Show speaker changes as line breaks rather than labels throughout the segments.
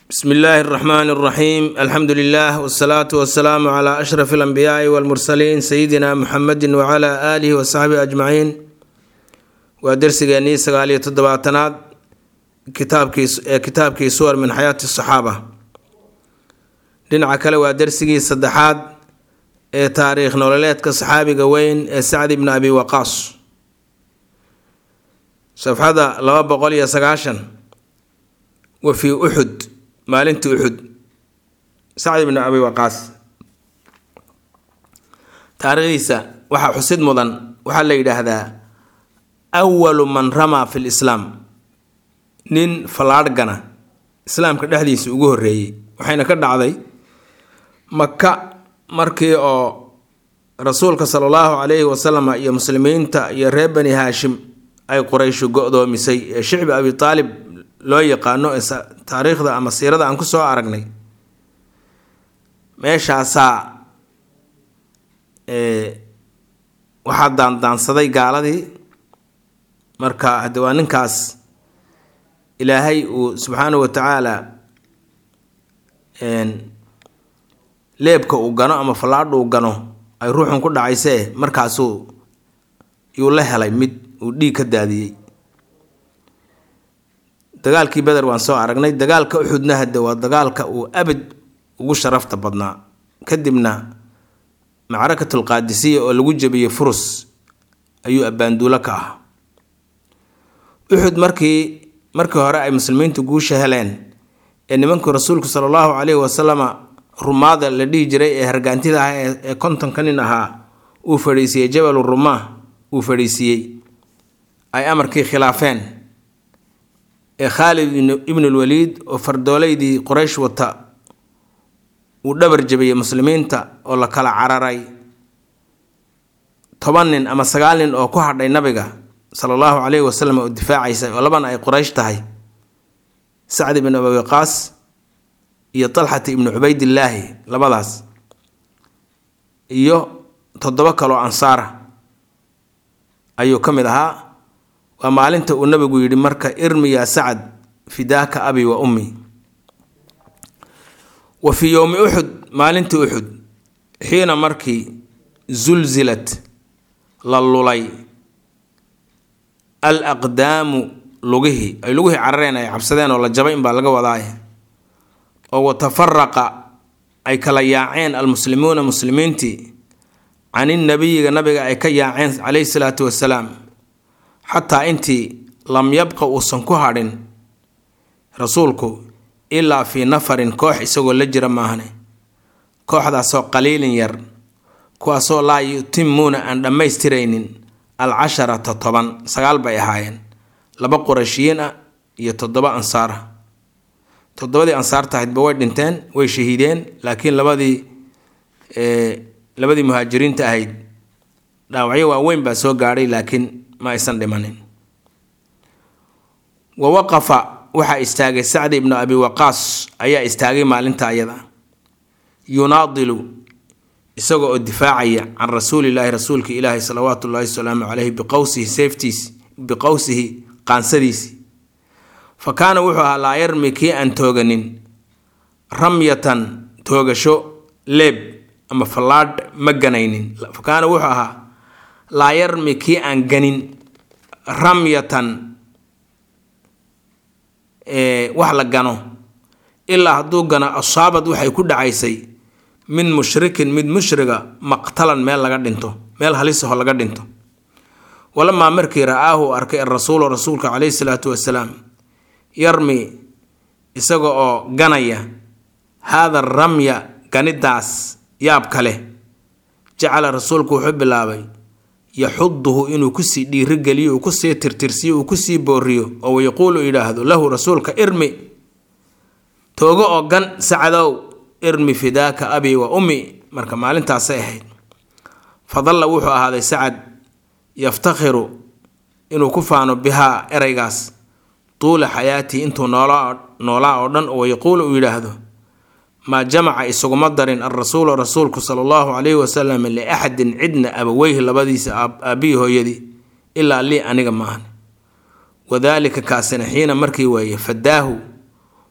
bsmi illaahi اraxmaan اraxiim alxamdu lilah wsalaatu wasalaamu cla ashraf alanbiyaai walmursaliin sayidina muxamedi wcla aalihi wasaxbihi ajmaciin waa dersigeennii sagaal iyo toddobaatanaad kitaabkiee kitaabkii suwar min xayaati saxaaba dhinaca kale waa dersigii saddexaad ee taariikh nololeedka saxaabiga weyn ee sacd ibni abi waqaas safxada laba boqol iyo sagaashan wa fii uxud maalintii uxud sacd ibni abi waqaas taariikhdiisa waxaa xusid mudan waxaa la yidhaahdaa awalu man ramaa fi lislaam nin fallaadhgana islaamka dhexdiisa ugu horreeyey waxayna ka dhacday maka markii oo rasuulka sala allahu calayhi wasalam iyo muslimiinta iyo reer bani haashim ay qurayshu go-doomisay ee shicbi abi taalib loo yaqaano ee taariikhda ama siirada aan ku soo aragnay meeshaasaa waxaa daandaansaday gaaladii marka hadde waa ninkaas ilaahay uu subxaanahu wa tacaala leebka uu gano ama fallaadha uu gano ay ruuxun ku dhacaysee markaasuu yuu la helay mid uu dhiig ka daadiyey dagaalkii beder waan soo aragnay dagaalka uxudna hadde waa dagaalka uu abad ugu sharafta badnaa kadibna macrakatul qaadisiya oo lagu jebiyey furus ayuu abbaanduulo ka ah uxud markii markii hore ay muslimiintu guusha heleen ee nimankii rasuulku sala allahu caleyhi wasalama rumaada la dhihi jiray ee hargaantida ah ee kontonka nin ahaa uu fadhiisiiyey jabalu rumaa uu fadhiisiiyey ay amarkii khilaafeen ee khaalid ibnulwaliid oo fardooleydii qoraysh wata uu dhabar jabiyey muslimiinta oo la kala cararay toban nin ama sagaal nin oo ku hadhay nabiga sala allahu caleyhi wasalam oo difaacaysa oo labana ay qoraysh tahay sacd ibn abi waqaas iyo talxata ibnu cubaydillaahi labadaas iyo toddobo kaloo ansaara ayuu ka mid ahaa waa maalinta uu nabigu yidhi marka irmi yaa sacad fidaaka abi wa ummi wa fii yowmi uxud maalintii uxud xiina markii zulzilat la lulay al aqdaamu lugihii ay lugihii carareen ay cabsadeen oo la jabay inbaa laga wadaaye oo watafaraqa ay kala yaaceen almuslimuuna muslimiintii caninnabiyiga nabiga ay ka yaaceen caleyhi salaatu wasalaam xataa intii lam yabqa uusan ku hadhin rasuulku ilaa fii nafarin koox isagoo la jira maahane kooxdaasoo qaliilin yar kuwaasoo laa yutimuuna aan dhammaystiraynin alcasharata toban sagaal bay ahaayeen laba qurashiyiin ah iyo toddoba ansaar ah toddobadii ansaarta ahaydba way dhinteen way shahiideen laakiin labadii labadii muhaajiriinta ahayd dhaawacyo waaweyn baa soo gaadhay laakiin ma aysan dhimanin wa waqafa waxaa istaagay sacdi ibnu abi waqaas ayaa istaagay maalinta ayada yunaadilu isaga oo difaacaya can rasuulilaahi rasuulka ilaahi salawaatu ullahi wasalaamu caleyhi biqowsihi seeftiis biqowsihi qaansadiisi fa kaana wuxuu ahaa laa yarmi kii aan tooganin ramyatan toogasho leeb ama fallaadh ma ganaynin fa kaana wuxuu ahaa laa yarmi kii aan ganin ramyatan wax la gano ilaa hadduu gano asaabad waxay ku dhacaysay min mushrikin mid mushriga maqtalan meel laga dhinto meel halisaho laga dhinto walamaa markii ra-aahu arkay arasuulu rasuulka caleyhi salaatu wasalaam yarmi isaga oo ganaya haada ramya ganidaas yaabka leh jacala rasuulku wuxuu bilaabay yaxuduhu inuu kusii dhiirigeliyo uu kusii tirtirsiyo uu kusii booriyo oo wayaquulu yidhaahdo lahu rasuulka irmi toogo oo gan sacadow irmi fidaaka abi wa ummi marka maalintaasay ahayd fadalla wuxuu ahaaday sacad yaftakhiru inuu ku faano bihaa ereygaas tuula xayaatii intuu noolaa oo dhan oo wayaquulu uu yidhaahdo maa jamaca isuguma darin alrasuulu rasuulku sala allahu calayhi wasalam liaxadin cidna abaweyhi labadiisa aabbihii hooyadii ilaa lii aniga maahan wadaalika kaasina xiina markii weeye fadaahu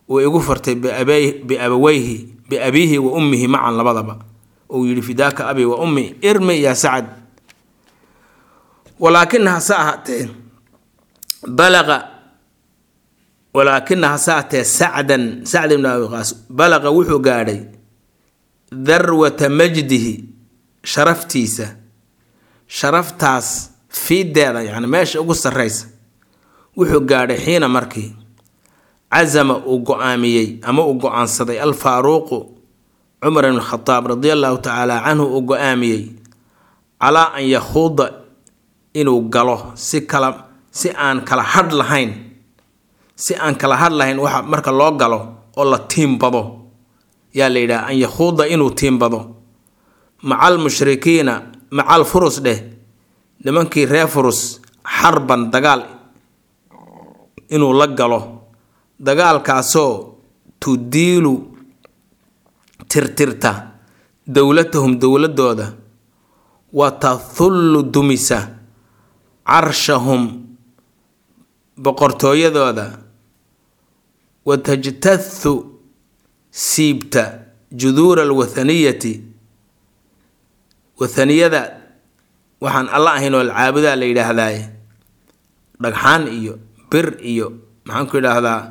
uu igu fartay biabaweyhi biabiihi wa ummihi macan labadaba uu yidhi fidaaka abi wa ummi irmi yaa sacad walaakina hase ahaatee balaqa walaakina hase ahaatee sacdan sacd ibn abi qaas balaqa wuxuu gaadhay darwata majdihi sharaftiisa sharaftaas fiideeda yani meesha ugu sarreysa wuxuu gaadhay xiina markii casama uu go-aamiyey ama uu go-aansaday alfaaruuqu cumar ibn khadaab radia allahu tacaala canhu uu go-aamiyey calaa an yakhuuda inuu galo si kala si aan kala hadh lahayn si aan kala hadh lahayn waxa marka loo galo oo la tiimbado yaa la yidhaha an yakhuuda inuu tiimbado macal mushrikiina macal furus dheh nimankii reer furus xarban dagaal inuu la galo dagaalkaasoo tudiilu tirtirta dowlatahum dowladooda wa tahullu dumisa carshahum boqortooyadooda wa tajtathu siibta juduura alwathaniyati wathaniyada waxaan alla ahayn oo alcaabudaa la yidhaahdaaye dhagxaan iyo bir iyo maxaan ku idhaahdaa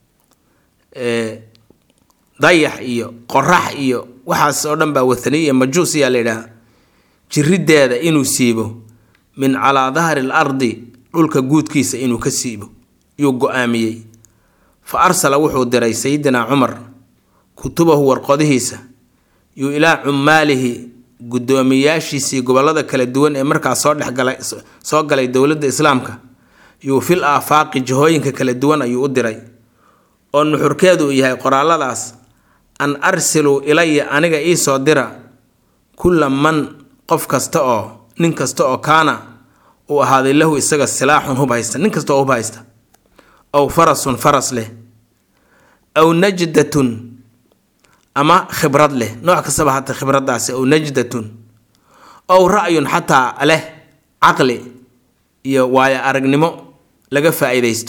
dayax iyo qorax iyo waxaas oo dhan baa wathaniya majuus ayaa la yidhahdaa jirideeda inuu siibo min calaa dahri l ardi dhulka guudkiisa inuu ka siibo yuu go-aamiyey fa arsala wuxuu diray sayidinaa cumar kutubahu warqodihiisa yuu ilaa cummaalihi guddoomiyaashiisii gobollada kala duwan ee markaas soo dhexgalay soo galay dowladda islaamka yuu fil aafaaqi jihooyinka kala duwan ayuu u diray oo nuxurkeedu uu yahay qoraalladaas an arsiluu ilaya aniga iisoo dira kulla man qof kasta oo nin kasta oo kaana uu ahaaday lahu isaga silaaxun hub haysta nin kasta oo hub haysta aw farasun faras leh aw najdatun ama khibrad leh nooc kastaba hata khibraddaasi aw najdatun aw ra'yun xataa leh caqli iyo waayo aragnimo laga faa-iidaysto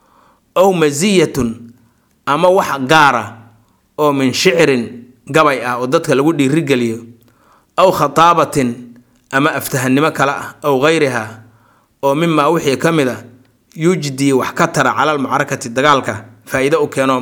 aw masiyatun ama wax gaara oo min shicrin gabay ah oo dadka lagu dhiirigeliyo aw khataabatin ama aftahannimo kale ah aw gayriha oo mimaa wixii ka mid a yujdi wax ka tara cala almucarakati dagaalka faa-iido u keeno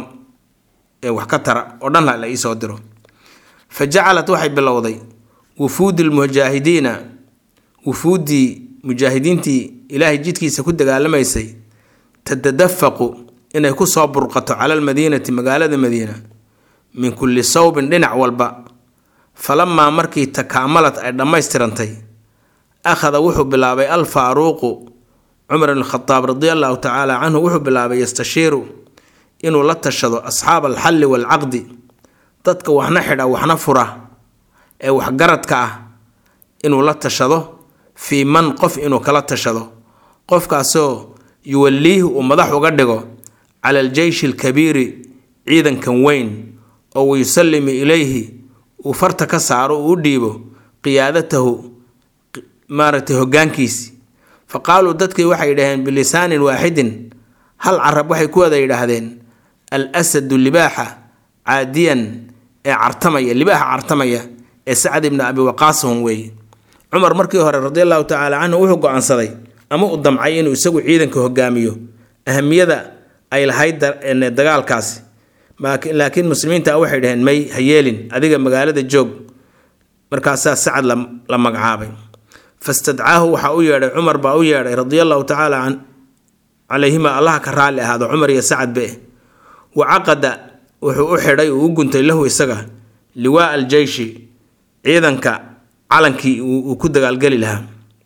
wax ka tara oo dhan la iisoo diro fa jacalat waxay bilowday wufuudi lmujaahidiina wufuuddii mujaahidiintii ilaahay jidkiisa ku dagaalamaysay tatadafaqu inay kusoo burqato cala almadiinati magaalada madiina min kulli sawbin dhinac walba falamaa markii takaamalad ay dhammaystirantay akhada wuxuu bilaabay alfaaruuqu cumar ibn khadaab radia allahu tacaala canhu wuxuu bilaabay yastashiiru inuu la tashado asxaaba alxalli waalcaqdi dadka waxna xidha waxna fura ee waxgaradka ah inuu la tashado fii man qof inuu kala tashado qofkaasoo yuwalliihi uu madax uga dhigo cala aljeyshi alkabiiri ciidankan weyn oo wayusallimi ilayhi uu farta ka saaro uu u dhiibo qiyaadatahu maaragtay hoggaankiisi fa qaaluu dadkii waxay yidhaaheen bilisaanin waaxidin hal carab waxay ku wada yidhaahdeen al asadu libaaxa caadiyan ee cartamaya libaaxa cartamaya ee sacad ibni abi waqaasahum weeye cumar markii hore radi allahu tacaala canhu wuxuu go-aansaday ama uu damcay inuu isagu ciidanka hogaamiyo ahamiyada ay lahayd dagaalkaasi laakiin muslimiinta waxay dhaheen may ha yeelin adiga magaalada joog markaasaa sacad la magacaabay fastadcaahu waxaa u yeedhay cumar baa u yeedhay radia allahu tacaala calayhima allaha ka raalli ahaado cumar iyo sacad be wa caqada wuxuu u xidhay uu u guntay lahu isaga liwaa aljeyshi ciidanka calankii uu ku dagaalgeli lahaa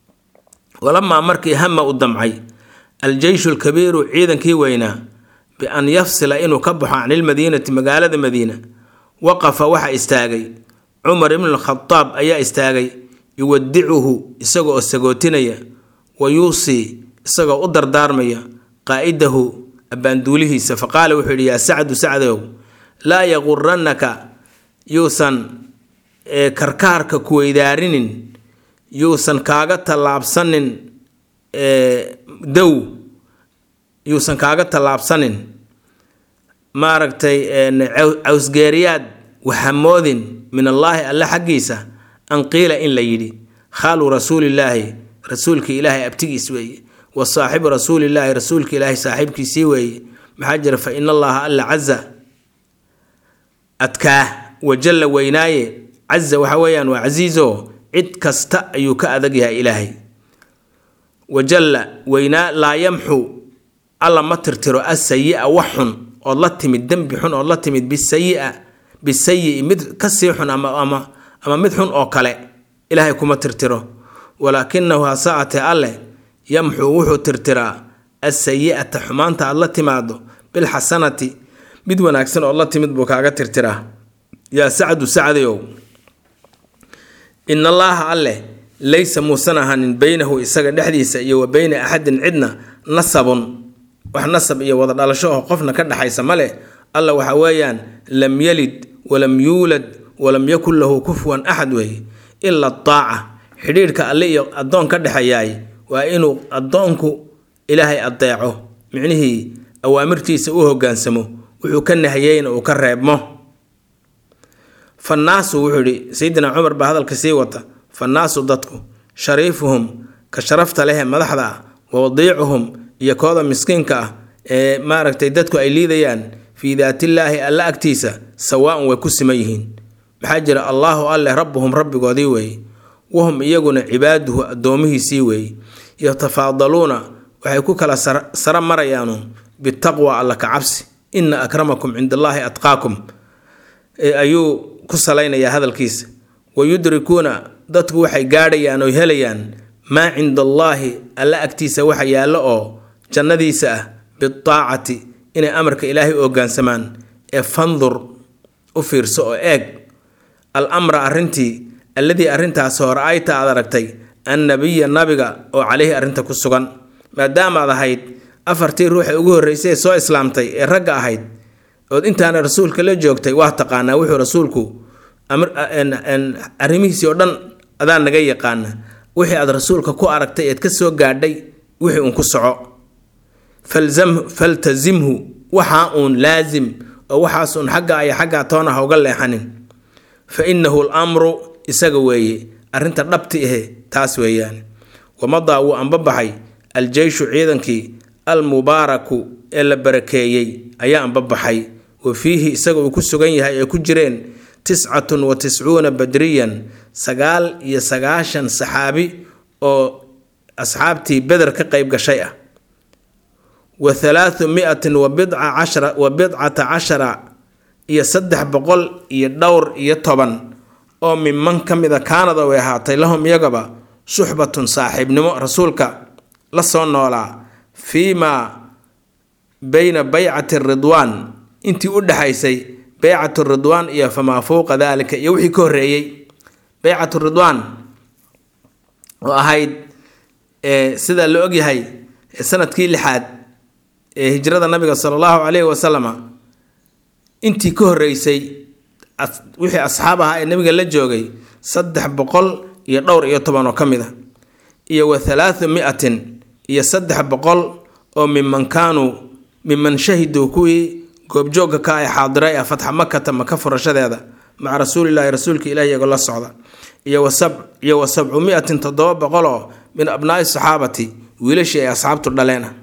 walamaa markii hama u damcay aljeyshu lkabiiru ciidankii weynaa bian yafsila inuu ka baxo can ilmadiinati magaalada madiina waqafa waxaa istaagay cumar ibnu lkhadaab ayaa istaagay yuwadicuhu isagoo oo sagootinaya wa yuusii isagoo u dardaarmaya qaa'idahu abbaanduulihiisa faqaala wuxuu yidhi yaa sacdu sacdow laa yaqurannaka yuusan karkaarka kuweydaarinin yuusan kaaga tallaabsanin dow yuusan kaaga tallaabsanin maaragtay cawsgeeriyaad waxamoodin min allaahi alle xaggiisa an qiila in la yidhi khaalu rasuulillaahi rasuulka ilaahay abtigiis weeye wa saaxibu rasuulillaahi rasuulka ilaahay saaxiibkiisii weeye maxaa jira fa ina allaha alla caza adkaa wajalla weynaaye caza waxa weeyaan waa casiizo cid kasta ayuu ka adag yahay ilaahay wajalla weynaa laa yamxu alla ma tirtiro asayi-a wax xun ood la timid dembi xun ood la timid bisayia bisayi mid kasii xun ama ama ama mid xun oo kale ilaahay kuma tirtiro walaakinahu hasaatee alleh yamxuu wuxuu tirtiraa asayi'ata xumaanta aad la timaado bilxasanati mid wanaagsan ood la timid buu kaaga tirtiraa yaa sacdu sacdayow in allaaha alleh laysa muusan ahanin beynahu isaga dhexdiisa iyo wa beyna axadin cidna nasabun wax nasab iyo wada dhalasho oo qofna ka dhexaysa ma leh alla waxa weeyaan lam yalid walam yuulad walam yakun lahu kufuwan axad weeye ila daaca xidhiidhka alle iyo addoon ka dhexeeyaay waa inuu addoonku ilaahay adeeco micnihii awaamirtiisa u hoggaansamo wuxuu ka nahiyeyna uu ka reebmo fannaasu wuxuu yidhi sayidina cumar baa hadalka sii wata fannaasu dadku shariifuhum ka sharafta lehee madaxda ah wa wadiicuhum iyo kooda miskiinka ah ee maaragtay dadku ay liidayaan fii daatillaahi alla agtiisa sawaa-un way ku siman yihiin maxaa jira allaahu alleh rabbuhum rabbigoodii weeye wahum iyaguna cibaaduhu addoomihiisii weeye yatafaadaluuna waxay ku kala sara marayaanu bitaqwa alla ka cabsi ina akramakum cinda allaahi atqaakum ayuu ku salaynayaa hadalkiisa wayudrikuuna dadku waxay gaadhayaan oo helayaan maa cinda allaahi alla agtiisa waxa yaallo oo jannadiisa ah bidaacati inay amarka ilaahay u hoggaansamaan ee fandur u fiirso oo eeg al amra arrintii alladii arrintaas hore ayta aad aragtay annabiya nabiga oo caleyhi arrinta ku sugan maadaamaad ahayd afartii ruuxa ugu horreysay ee soo islaamtay ee ragga ahayd ood intaana rasuulka la joogtay waa taqaanaa wuxuu rasuulku arrimihiisii oo dhan adaa naga yaqaana wixii aad rasuulka ku aragtay eed ka soo gaadhay wixii uun ku soco faltazimhu waxaa uun laasim oo waxaas uun xagga iyo xaggaa toona ha uga leexanin fa innahu lamru isaga weeye arrinta dhabti ahe taas weeyaan wamadaa wuu anbabaxay aljeyshu ciidankii almubaaraku ee la barakeeyey ayaa anbabaxay wa fiihi isaga uu ku sugan yahay ee ku jireen tiscatun wa tiscuuna badriyan sagaal iyo sagaashan saxaabi oo asxaabtii beder ka qayb gashay ah wa halaathu miatin wa bidca cashara wa bidcata cashara iyo saddex boqol iyo dhowr iyo toban oo minman ka mida kaanada way ahaatay lahum iyagaba suxbatun saaxiibnimo rasuulka la soo noolaa fii maa bayna baycati ridwaan intii u dhexaysay baycatu ridwaan iyo famaa fowqa daalika iyo wixii ka horreeyey baycatu ridwaan oo ahayd sida la ogyahay sanadkii lixaad ee hijrada nabiga sala allahu caleyhi wasalama intii ka horreysay wixii asxaab ahaa ee nabiga la joogay saddex boqol iyo dhowr iyo toban oo ka mid a iyo wa halaathu miatin iyo saddex boqol oo miman kaanuu miman shahiduu kuwii goobjoogka ka ay xaadiray ah fatxa makata maka furashadeeda maca rasuulilaahi rasuulka ilahi iyagoo la socda iyo iyo wa sabcu miatin toddoba boqol oo min abnaai saxaabati wiilashii ay asxaabtu dhaleen ah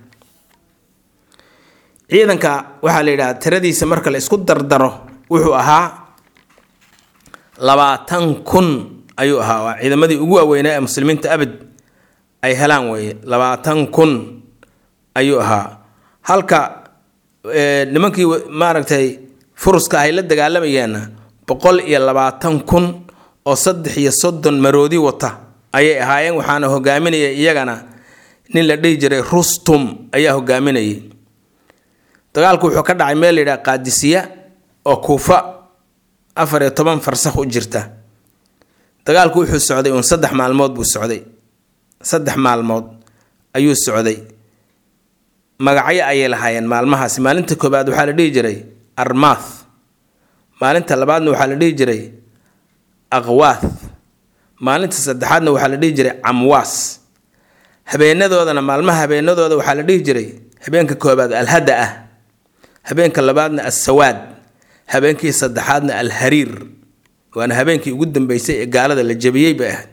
ciidanka waxaa la yidhaha tiradiisa marka la isku dardaro wuxuu ahaa labaatan kun ayuu ahaa waa ciidamadii ugu waaweynaa ee muslimiinta abad ay helaan weeye labaatan kun ayuu ahaa halka nimankii maaragtay furuska ahay la dagaalamayeenna boqol iyo labaatan kun oo saddex iyo soddon maroodi wata ayay ahaayeen waxaana hogaaminaya iyagana nin la dhihi jiray rustum ayaa hogaaminayay dagaalku wuxuu ka dhacay meel layidhaha qaadisiya oo kuufa afar iyo toban farsakh u jirta dagaalku wuxuu socday uun saddex maalmood buu socday saddex maalmood ayuu socday magacyo ayay lahaayeen maalmahaasi maalinta koobaad waxaa la dhihi jiray armaath maalinta labaadna waxaa la dhihi jiray aqwaath maalinta saddexaadna waxaa la dhihi jiray camwaas habeenadoodana maalmaha habeenadooda waxaa la dhihi jiray habeenka koobaad alhada ah habeenka labaadna assawaad habeenkii saddexaadna alhariir waana habeenkii ugu dambeysay ee gaalada la jabiyey bay ahayd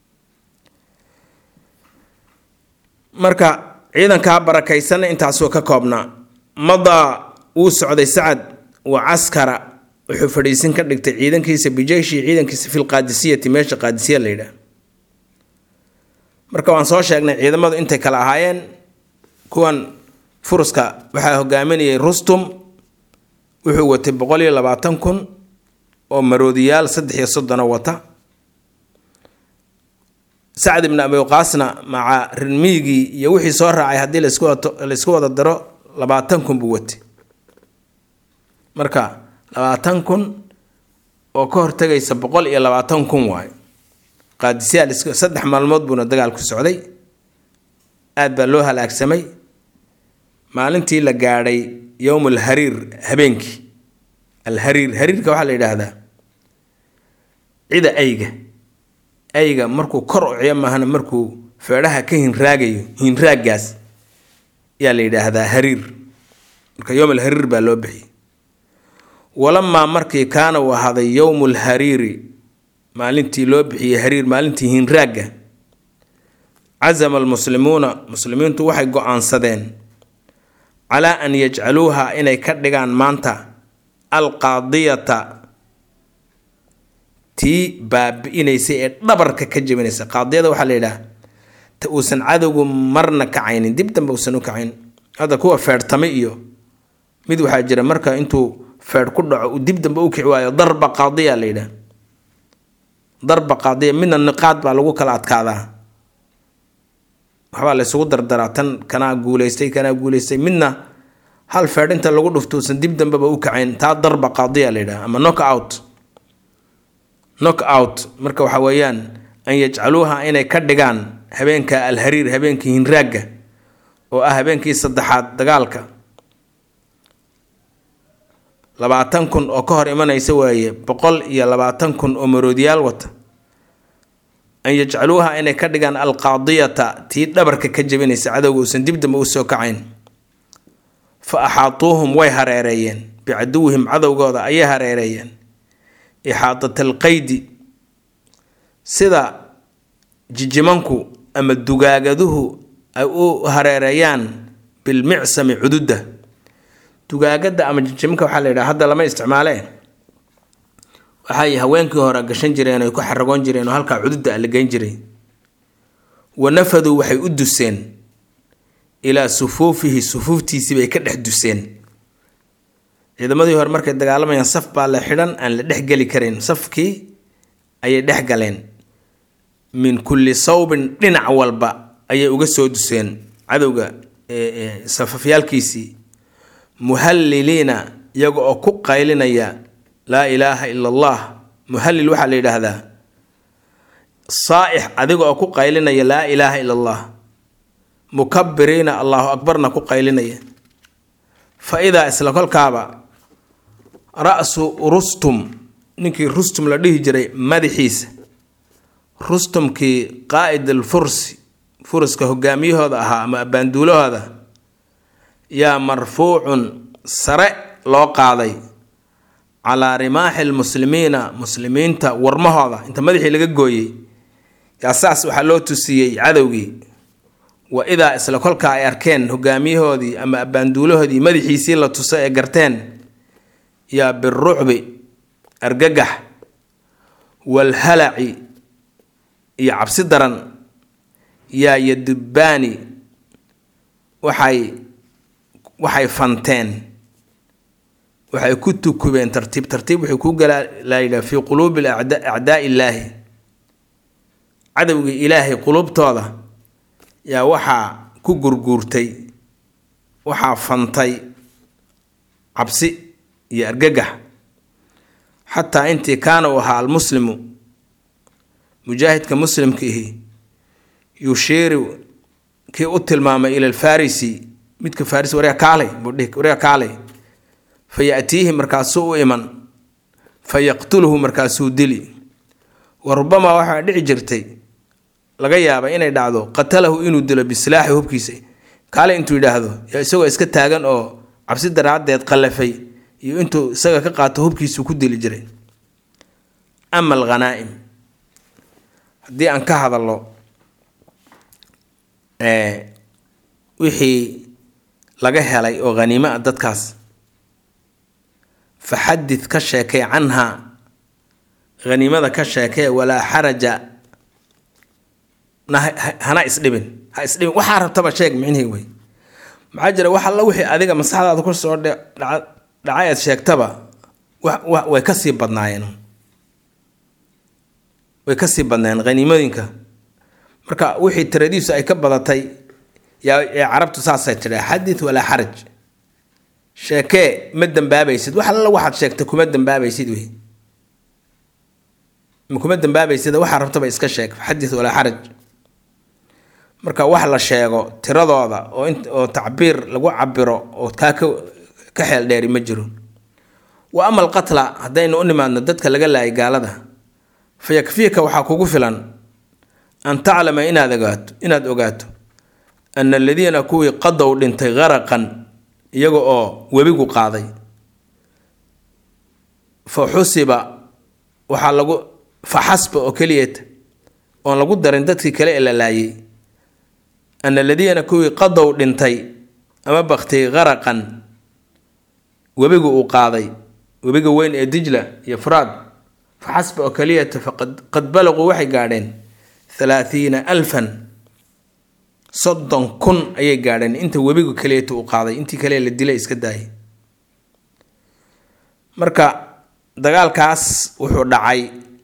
marka ciidankaa barakaysanna intaasuu ka koobnaa madaa wuu socday sacad wa caskara wuxuu fadhiisin ka dhigtay ciidankiisa bijeyshi ciidankiisa fil qaadisiyati meesha qaadisiya la yidhaah marka waan soo sheegnay ciidamadu intay kala ahaayeen kuwan furuska waxaa hogaaminayay rustum wuxuu watay boqol iyo labaatan kun oo maroodiyaal saddex iyo soddona wata sacd ibni abiqaasna maca rinmiyigii iyo wixii soo raacay haddii laysku wada daro labaatan kun buu watay marka labaatan kun oo ka hortegaysa boqol iyo labaatan kun waayo qaadisyaal saddex maalmood buuna dagaalku socday aad baa loo halaagsamay maalintii la gaadhay yowm alhariir habeenkii alhariir hariirka waxaa la yidhaahdaa cida ayga ayga markuu kor uciyo maahana markuu feedhaha ka hinraagayo hinraaggaas yaa la yidhaahdaa hariir marka yowm alhariir baa loo bixiyay walamaa markii kaana uu ahaaday yowmu lhariiri maalintii loo bixiyey hariir maalintii hinraagga casama almuslimuuna muslimiintu waxay go-aansadeen calaa an yajcaluuha inay ka dhigaan maanta alqaadiyata tii baabi-inaysay ee dhabarka ka jebinaysa qaadiyada waxaa la yidhaah ta uusan cadowgu marna kacaynin dib dambe uusan u kacayn hadda kuwa feedhtame iyo mid waxaa jira marka intuu feedh ku dhaco uu dib dambe u kici waayo darba qaadiya la yidhaah darba qaadiya midna niqaad baa lagu kala adkaadaa waxbaa laysugu dardaraa tan kanaa guuleystay kanaa guuleystay midna hal feedh inta lagu dhufto uusan dib dambeba u kacayn taa darba qaadiya la yidhaha ama knock out knock out marka waxa weeyaan an yajcaluuha inay ka dhigaan habeenka alhariir habeenkii hinraagga oo ah habeenkii saddexaad dagaalka labaatan kun oo ka hor imanaysa waaye boqol iyo labaatan kun oo maroodiyaal wata an yajcaluuha inay ka dhigaan alqaadiyata tii dhabarka ka jebinaysa cadowga uusan dib dambe u soo kacayn fa axaatuuhum way hareereeyeen bicaduwihim cadowgooda ayay hareereeyeen ixaadat alqaydi sida jijimanku ama dugaagaduhu ay u hareereeyaan bilmicsami cududda dugaagada ama jijimanka waxaa la yidhaha hadda lama isticmaalee waxay haweenkii hore gashan jireen ay ku xaragoon jireen oo halkaa cududda la geyn jiray wa nafaduu waxay u duseen ilaa sufuufihi sufuuftiisii bay ka dhex duseen ciidamadii hore markay dagaalamayaan saf baa la xidhan aan la dhex geli karin safkii ayay dhex galeen min kulli sawbin dhinac walba ayay uga soo duseen cadowga safafyaalkiisii muhalliliina iyaga oo ku qaylinaya laa ilaaha ila allah muhallil waxaa la yidhaahdaa saaix adiga oo ku qaylinaya laa ilaaha ila allah mukabiriina allahu akbarna ku qaylinaya fa idaa isla kolkaaba ra-su rustum ninkii rustum la dhihi jiray madaxiisa rustumkii qaa'id alfursi furiska hogaamiyahooda ahaa ama abbaanduulahooda yaa marfuucun sare loo qaaday calaa rimaaxi lmuslimiina muslimiinta warmahooda inta madaxii laga gooyey yaa saas waxaa loo tusiyey cadowgii wa idaa isla kolkaa ay arkeen hogaamiyahoodii ama abbaanduulahoodii madaxiisii la tuso ee garteen yaa birucbi argagax waalhalaci iyo cabsi daran yaa yadubbaani waxay waxay fanteen waxay ku tukubeen tartiib tartiib waxay ku galaalayidhaha fii quluubi acdaa illaahi cadowgii ilaahay quluubtooda yaa waxaa ku gurguurtay waxaa fantay cabsi iyo argagax xataa intii kaana uu ahaa almuslimu mujaahidka muslimkiihi yushiiru kii u tilmaamay ila alfarisi midka faris waryaa kaalay buudhihi waryaa kaalay fa ya'tiihi markaasuu u iman fa yaqtuluhu markaasuu dili wa rubamaa waxaa dhici jirtay laga yaaba inay dhacdo qatalahu inuu dilo bisilaaxi hubkiisa kaale intuu yidhaahdo yaa isagoo iska taagan oo cabsi daraaddeed qallafay iyo intuu isaga ka qaato hubkiisuu ku dili jiray ama alghanaa'im haddii aan ka hadallo wixii laga helay oo haniimo ah dadkaas fa xadid ka sheekay canhaa haniimada ka sheekee walaa xaraja na hana isdhibin ha isdhibin waxaa rabtaba sheeg micnihii wey maxaa jira wax alla wixii adiga maskaxdaada ku soo dhacay aad sheegtaba way kasii badnaayeen way kasii badnaayeen haniimooyinka marka wixii tiradiisu ay ka badatay yaa ee carabtu saasay tidhaa xadith walaa xaraj sheekee ma dambaabaysid wax alla waxaad sheegtay kuma dambaabaysid wey kuma dambaabaysid waxaa rabtaba iska sheeg xadith walaa xaraj marka wax la sheego tiradooda oo oo tacbiir lagu cabiro oo kaa ka ka xeel dheeri ma jiro wa ama alqatla haddaynu u nimaadno dadka laga laayay gaalada fa yakfiika waxaa kugu filan an taclama inaad ogaato inaad ogaato ana aladiina kuwii qadow dhintay qaraqan iyaga oo webigu qaaday fa xusiba waxaa lagu fa xasba oo keliyata oon lagu darin dadkii kale ee la laayay ana aladiina kuwii qadow dhintay ama baktay qaraqan webigu uu qaaday webiga weyn ee dijla iyo furaad fa xasba oo keliyata faqad balaquu waxay gaadheen thalaathiina alfan soddon kun ayay gaadheen inta webigu keliyata uu qaaday intii kale la dilay iska daayay marka dagaalkaas wuxuu dhacay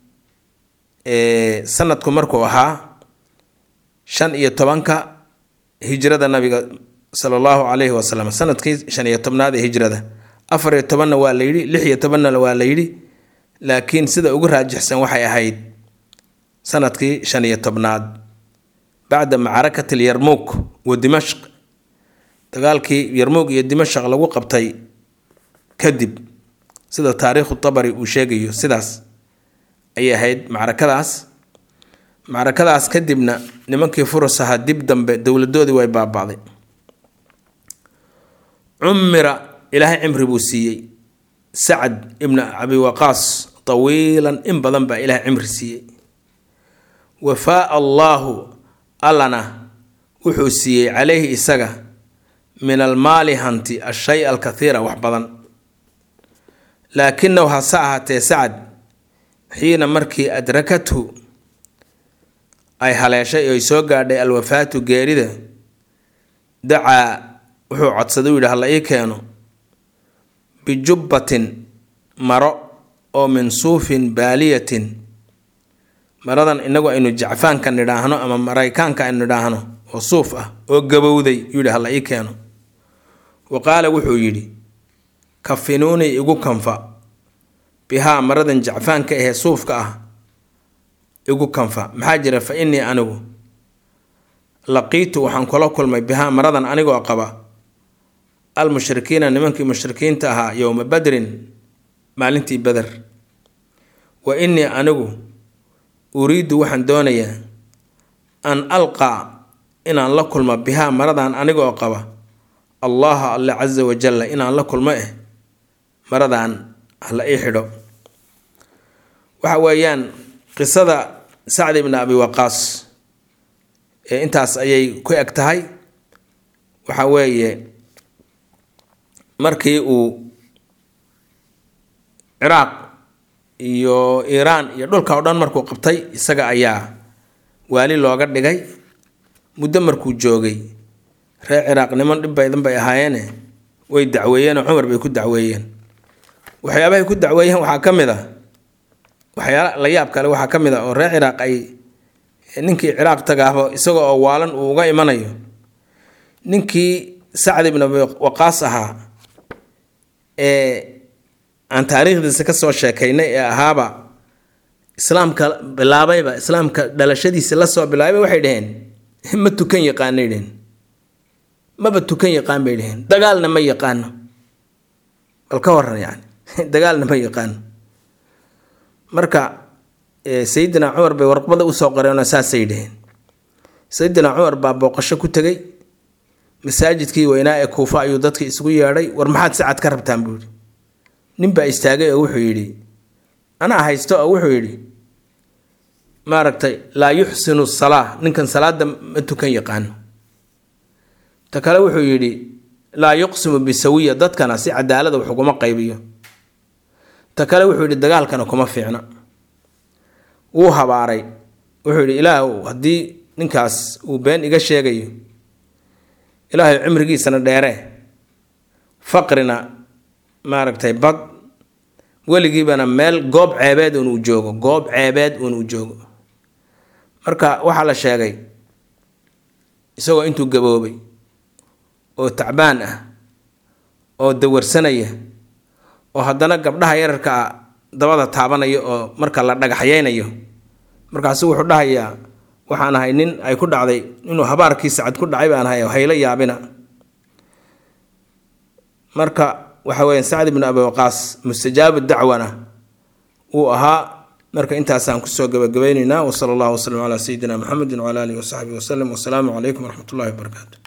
sanadku markuu ahaa shan iyo tobanka hijrada nabiga sala allahu calayhi wasalam sanadkii shan iyo tobnaad ee hijrada afar iyo tobanna waa la yidhi lix iyo tobanna waa la yidhi laakiin sida ugu raajixsan waxay ahayd sanadkii shan iyo tobnaad bacda macrakati lyarmuuk wa dimashq dagaalkii yarmuug iyo dimashq lagu qabtay kadib sida taariikhu tabari uu sheegayo sidaas ayay ahayd macrakadaas macrakadaas kadibna nimankii furus ahaa dib dambe dowladoodii way baaba'day cumira ilaahay cimri buu siiyey sacad ibna abi waqaas tawiilan in badan baa ilaahay cimri siiyey wafaa allaahu allana wuxuu siiyey calayhi isaga min almaali hanti ashay alkathiira wax badan laakinahu hase ahaatee sacad xiina markii adrakathu ay haleeshay oy soo gaadhay alwafaatu geerida dacaa wuxuu codsaday u yidhi hala ii keeno bijubbatin maro oo min suufin baaliyatin maradan inagu aynu jacfaanka nidhaahno ama maraykaanka aynu nidhaahno oo suuf ah oo gabowday yuu yidhi hala ii keeno wa qaala wuxuu yidhi kafinuunii igu kanfa bihaa maradan jacfaanka ahee suufka ah igu kanfa maxaa jira fa innii anigu laqiitu waxaan kula kulmay bihaa maradan anigoo qaba almushrikiina nimankii mushrikiinta ahaa yowma badrin maalintii beder wa innii anigu uriiddu waxaan doonayaa an alqaa inaan la kulmo bihaa maradan anigoo qaba allaha alle casa wajalla inaan la kulmo eh maradan hala ii xidho waxa weeyaan qisada sacd ibni abi waqaas ee intaas ayay ku eg tahay waxa weeye markii uu ciraaq iyo iiraan iyo dhulka o dhan markuu qabtay isaga ayaa waali looga dhigay muddo markuu joogay reer ciraaq niman dhib baydan bay ahaayeene way dacweeyeenoo cumar bay ku dacweeyeen waxyaabahay ku dacweeyeen waxaa ka mid a waxyaala la yaab kale waxaa ka mid a oo reer ciraaq ay ninkii ciraaq tagaahbo isaga oo waalan uu uga imanayo ninkii sacd ibn abi waqaas ahaa ee aan taariikhdiisa kasoo sheekaynay ee ahaaba islaamka bilaabayba islaamka dhalashadiisa lasoo bilaabay waxay dhaheen ma tukan yaqaanay dheheen maba tukan yaqaan bay dheheen dagaalna ma yaqaano bal ka waran yani dagaalna ma yaqaano marka sayidina cumar bay warqbada usoo qoreenoo saasay dheheen sayidina cumar baa booqasho ku tegay masaajidkii weynaa ee kuufa ayuu dadka isugu yeedhay war maxaad si cad ka rabtaan buu yidhi ninbaa istaagay oo wuxuu yidhi anaa haysto oo wuxuu yidhi maaragtay laa yuxsinu salaa ninkan salaada ma tukan yaqaano ta kale wuxuu yidhi laa yuqsimu bisawiya dadkana si cadaalada wax uguma qaybiyo ta kale wuxuu yidhi dagaalkana kuma fiicna wuu habaaray wuxuu yidhi ilaahw haddii ninkaas uu been iga sheegayo ilaahay cimrigiisana dheere faqrina maaragtay bad weligiibana meel goob ceebeed uun uu joogo goob ceebeed uun uu joogo marka waxaa la sheegay isagoo intuu gaboobay oo tacbaan ah oo dawarsanaya oo haddana gabdhaha yararka ah dabada taabanaya oo marka la dhagaxyeynayo markaasu wuxuu dhahayaa waxaan ahay nin ay ku dhacday inuu habaarkii sacad ku dhacay baan ahay oo haylo yaabina marka waxa weeyaan sacd ibnu abi waqaas mustajaabu dacwana uu ahaa marka intaasaan kusoo gabagabaynaynaa wasala allahu wasalam calaa sayidina muxamedin wcala alihi wasaxbihi wasalam wasalaamu calaykum waraxmat ullahi wabarakaatu